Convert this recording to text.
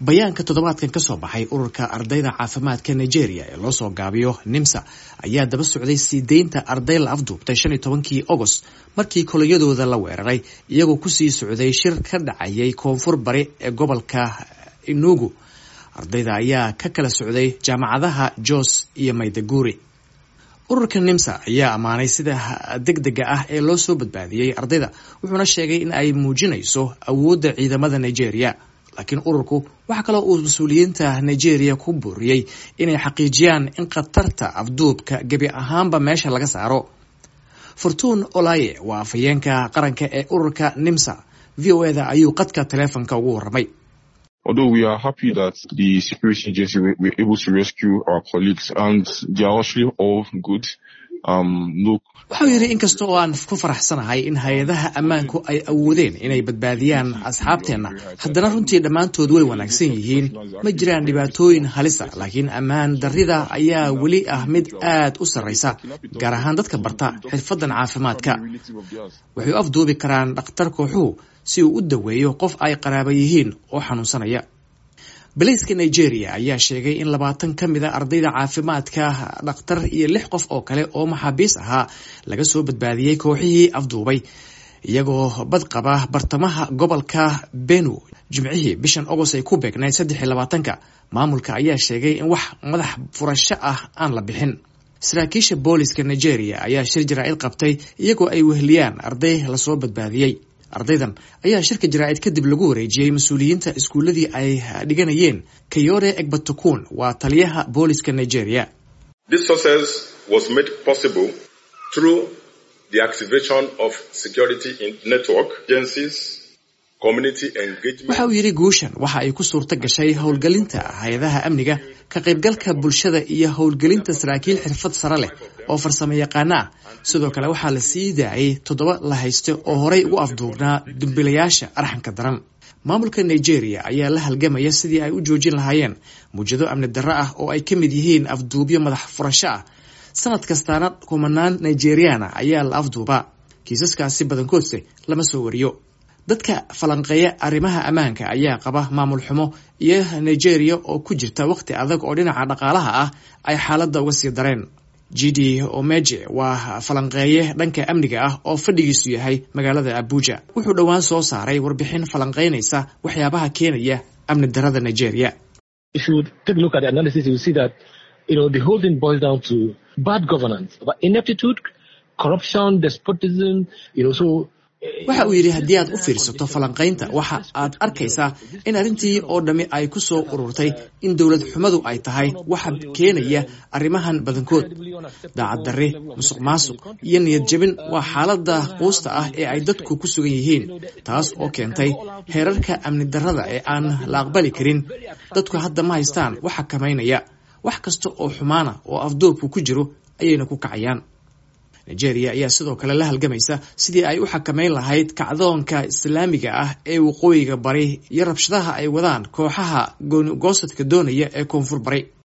bayaanka toddobaadkan ka soo baxay ururka ardayda caafimaadka nigeria ee loo soo gaabiyo nimsa ayaa daba socday sii deynta arday la afduubtay shan iyo tobankii agost markii kolonyadooda la weeraray iyagoo kusii socday shir ka dhacayay koonfur bari ee gobolka inugu ardayda ayaa ka kala socday jaamacadaha jos iyo maydaguri ururka nimsa ayaa ammaanay sida degdega ah ee loo soo badbaadiyey ardayda wuxuuna sheegay in ay muujinayso awoodda ciidamada nigeria laakiin ururku waxaa kaloo uu mas-uuliyiinta nigeria ku booriyey inay xaqiijiyaan in khatarta afduubka gebi ahaanba meesha laga saaro fortuun olaye waa afhayeenka qaranka ee ururka nimsa v o eda ayuu qadka taleefonka ugu warramay Although we are happy that the security agency were, were able to rescue our colleagues and they are actually all good. Um, no wuxuu yidhi inkasta oo aan ku faraxsanahay in hay-adaha ammaanku ay awoodeen inay badbaadiyaan asxaabteenna haddana runtii dhammaantood way wanaagsan yihiin ma jiraan dhibaatooyin halisa laakiin ammaan darrida ayaa weli ah mid aad u sarraysa gaar ahaan dadka barta xirfaddan caafimaadka waxay u afduubi karaan dhakhtar kooxuhu si uu u daweeyo qof ay qaraaba yihiin oo xanuunsanaya balayska nigeria ayaa sheegay in labaatan ka mid a ardayda caafimaadka dhakhtar iyo lix qof oo kale oo maxaabiis ahaa laga soo badbaadiyey kooxihii afduubay iyagoo bad qaba bartamaha gobolka benu jimcihii bishan agost ay ku beegnayd saddex iyo labaatanka maamulka ayaa sheegay in wax madax furasho ah aan la bixin saraakiisha booliska nigeria ayaa shir jaraa'id qabtay iyagoo ay weheliyaan arday lasoo badbaadiyey ardaydan ayaa shirka jaraa'id kadib lagu wareejiyey mas-uuliyiinta iskuuladii ay dhiganayeen kayore egbatokun waa taliyaha booliska nigeria This success was made possible through the activation of security in network agencies, community engagement. waxa uu yidhi guushan waxa ay ku suurto gashay howlgelinta hay-adaha amniga ka qaybgalka bulshada iyo howlgelinta saraakiil xirfad sare leh oo farsamo yaqaano ah sidoo kale waxaa la sii daayay toddoba la hayste oo horey ugu afduubnaa dumbilayaasha arxanka daran maamulka nigeria ayaa la halgamaya sidii ay u joojin lahaayeen muwjado amni darro ah oo ay ka mid yihiin afduubyo madax furasho ah sanad kastaana kumanaan nigeriana ayaa la afduubaa kiisaskaasi badankoodse lama soo wariyo dadka falanqeeya arrimaha ammaanka ayaa qaba maamul xumo iyo nigeria oo ku jirta waqti adag oo dhinaca dhaqaalaha ah ay xaaladda uga sii dareen gidi omeje waa falanqeeye dhanka amniga ah oo fadhigiisu yahay magaalada abuja wuxuu dhowaan soo saaray warbixin falanqeynaysa waxyaabaha keenaya amni darada nigeria if you take a look at the analysis, you see that you know the whole thing boils down to bad governance, about ineptitude, corruption, despotism. You know, so waxa uu yidhi haddii aad u fiirsato falanqaynta waxa aad arkaysaa in arrintii oo dhammi ay ku soo ururtay in dowlad xumadu ay tahay waxa keenaya arrimahan badankood daacad darre musuq maasuq iyo niyad jebin waa xaaladda quusta ah ee ay dadku ku sugan yihiin taas oo keentay heerarka amni darrada ee aan la aqbali karin dadku hadda ma haystaan wax xakamaynaya wax kasta oo xumaana oo afduubku ku jiro ayayna ku kacayaan nigeria ayaa sidoo kale la halgamaysa sidii ay u xakamayn lahayd kacdoonka islaamiga ah ee waqooyiga bari iyo rabshadaha ay wadaan kooxaha gooni goosadka doonaya ee koonfur bari